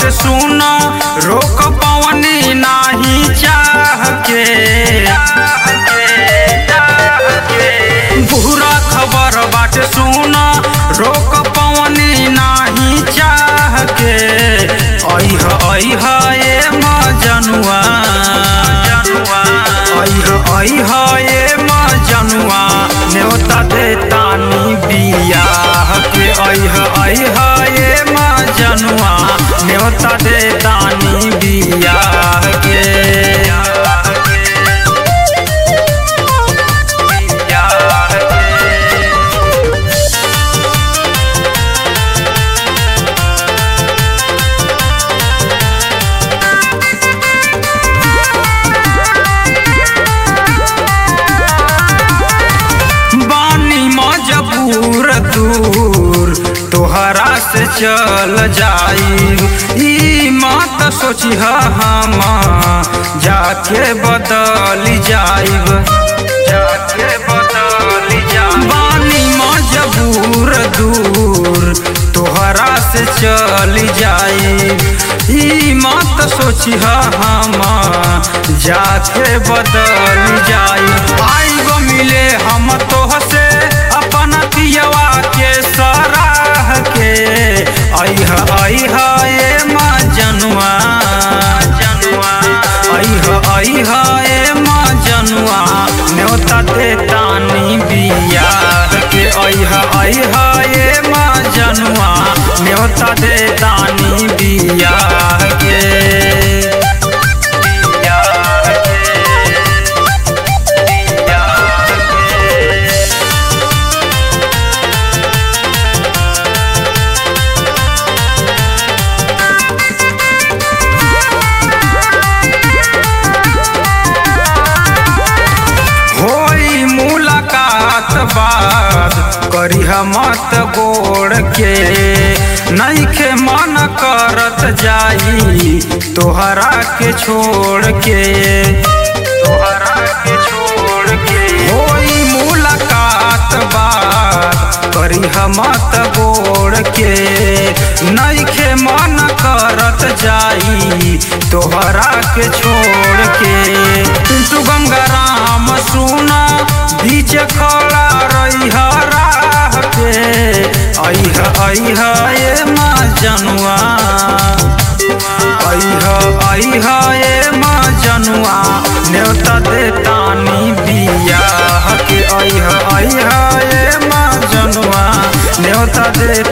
बाट सुन रोक पवनी नाही चाह के बुरा खबर बाट सुन रोक पवनी नाही चाह के ऐह ऐह ए मजनुआ ऐह ऐह ए मजनुआ न्योता दे तानी बियाह के ऐह ऐह ए मजनुआ न्योता दे तानी बियाह के बानी मजबूर दूर तोहरा से चल जाई ई मत सोची हम जाके बदल जाइब जाके बदल जाइब बानी मजबूर दूर तोहरा से चल जाई ई मत सोची हम जाके बदल जाई आइब मिले हम तोहसे अपन पियवा के सराह के ऐह ऐह ए मजनुआ जनुआ ऐह ऐह ए मजनुआ न्योता दे तानी बियाह के ऐह ऐह ए मजनुआ न्योता दे तानी बियाह के बियाह के बियाह के होई मुलाकात बाद करी मत गोड़ के नईखे मन करत जाई तोहरा के छोड़ के तोहरा के छोड़ के होई मुलाकात बाद करी मत गोड़ के नईखे मन करत जाई तोहरा के छोड़ के तू गंगाराम सुना बीच खड़ा रही राह पे ऐह ऐह ए मजनुआ ऐह ऐह ए मजनुआ न्योता दे तानी बियाह के ऐह ऐह ए मजनुआ न्योता दे